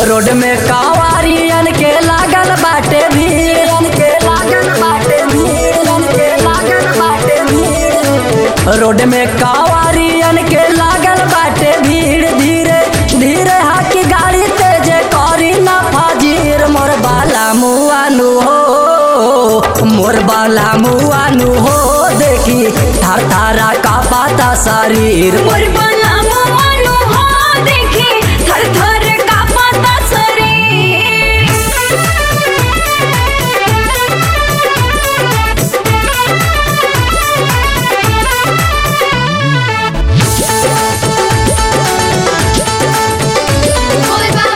road में कांवारियन के लागल बाटे भीड़ के लागल बाटे भीड़ के लागल बाटे भीड़ रोड में कांवारियन के लागल बाटे भीड़ धीरे धीरे हाकी गाड़ी तेज करी ना फाजीर मोर बाला मुआनु हो मोर बाला मुआनु हो देखी थार थारा का पाता शरीर मोर बला मोहनु हो देखी थर थर कांपता शरीर बोल बा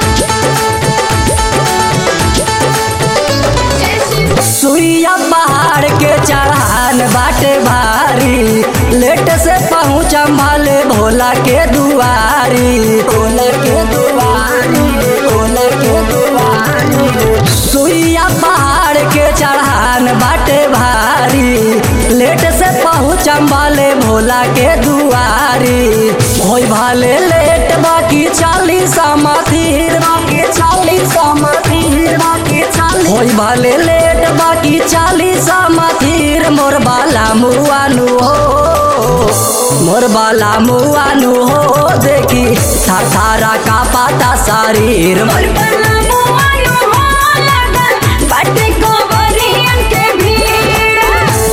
जय शिव सुइया पहाड़ के चढ़ान बाटे भारी लेट से पहुँचम भले भोला के दुआरी भोला के दुआरी भोला के दुआरी सुइया पहाड़ के चढ़ान बाटे भारी लेट से पहुँचम भले भोला के दुआरी होई भले लेट बाकी चालीस समाथीर बाकी चालीस समाथीर बाकी चालीस होई भले लेट बाकी चालीस समाथीर मोर बाला मुआनु हो मोर बाला मुआनु हो देखी थार थारा का पाता शरीर मोर बला मोहनु हो लगन बाटे कोवरियन के भीड़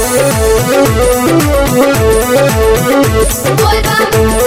बोल बा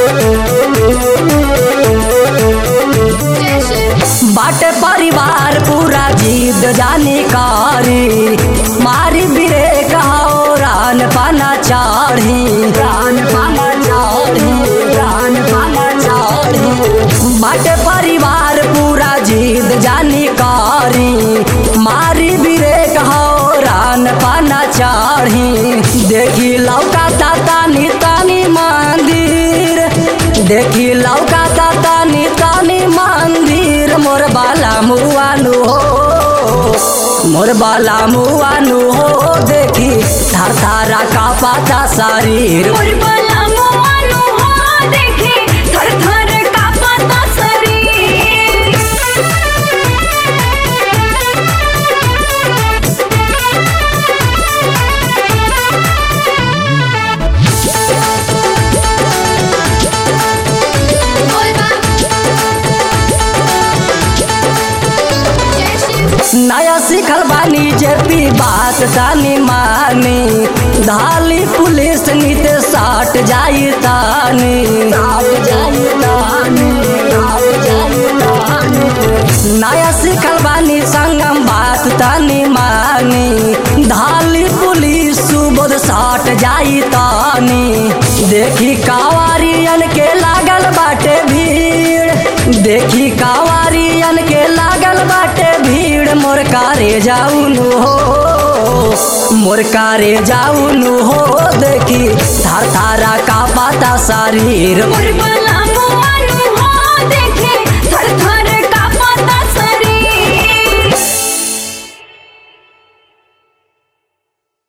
जय शिव बाटे परिवार पूरा जीत जानी कारी मारी बिरे कहो रान पाना चाढ़ी रान पाना चाढ़ी रान पाना चाढ़ी बाटे परिवार पूरा जीत जानी कारी मारी बिरे कहो रान पाना चाढ़ी देखी लौका तानी तानी मंदिर देखी लौका तानी तानी मंदिर मोर बाला मुआनु हो मोर बाला मुआनु हो देखी थार थारा का पाता शरीर मोर बला मोहनु हो देखी थर थर कांपता शरीर बोल बा जय शिव नया सीखल बानी जेपी बात तानी मानी धाली पुलिस नीत साट जाई तानी साट जाई तानी साट जाई तानी नया सीखल बानी संगम बात तानी मानी धाली पुलिस सुबोध साट जाई तानी देखी कावारियन के लागल बाटे भीड़ देखी कावारियन के लागल बाटे भीड़ मोर कारे जाउनु हो मोर कारे जाउनु हो देखी थार थारा का पाता शरीर मोर बला